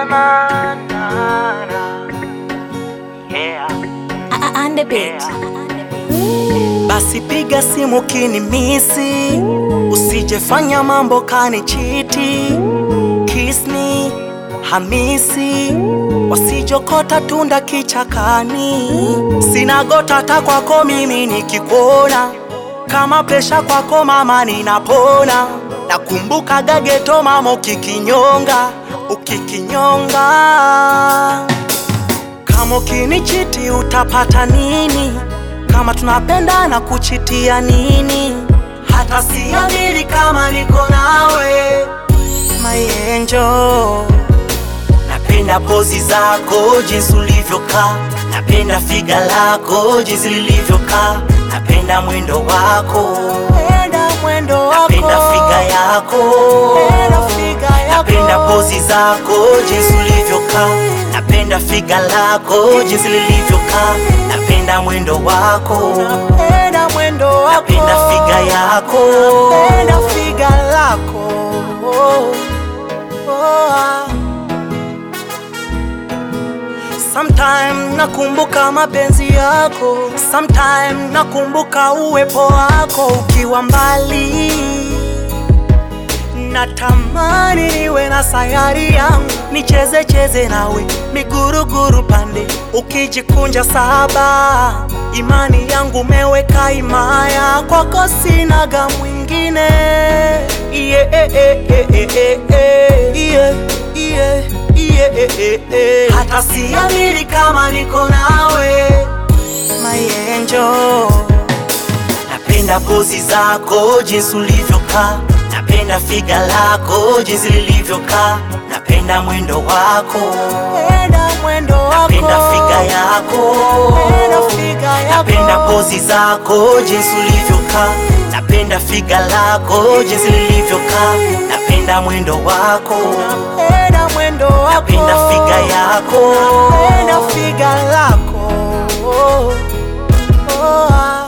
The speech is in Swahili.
na, na, na. Yeah. On the beat. Basi piga simu kinimisi, usijefanya mambo kanichiti. Kiss me Hamisi, wasijokota tunda kichakani. Sina gota hata kwako mimi nikikuona, kama presha kwako mama ninapona. Nakumbuka gageto mama ukikinyonga, ukikinyonga kama ukinichiti utapata nini? Kama tunapendana kuchitia nini? Hata siamini kama niko nawe my angel. Napenda pozi zako jinsi ulivyokaa, napenda figa lako jinsi lilivyokaa, napenda mwendo wako, napenda mwendo wako, napenda figa yako, napenda figa yako, napenda pozi zako jinsi ulivyokaa, napenda figa lako jinsi lilivyokaa, napenda mwendo wako, napenda mwendo wako, napenda figa yako, napenda figa lako. Oh, oh, ah. Sometime nakumbuka mapenzi yako, sometime nakumbuka uwepo wako ukiwa mbali. Natamani niwe na sayari yangu, nicheze cheze nawe miguruguru pande, ukijikunja saba. Imani yangu meweka imaya, kwako sinaga mwingine. Yeah, eh, eh, eh, eh, eh, eh. Yeah, yeah, yeah, eh, eh, eh. Hata siamini kama niko nawe my angel. Napenda pozi zako jinsi ulivyokaa, napenda figa lako jinsi lilivyokaa, napenda mwendo wako, napenda mwendo wako, napenda figa yako, napenda figa yako, napenda pozi zako jinsi ulivyokaa, napenda figa lako jinsi lilivyokaa, napenda mwendo wako, napenda mwendo wako, napenda figa yako, napenda figa lako. Oh, oh, ah.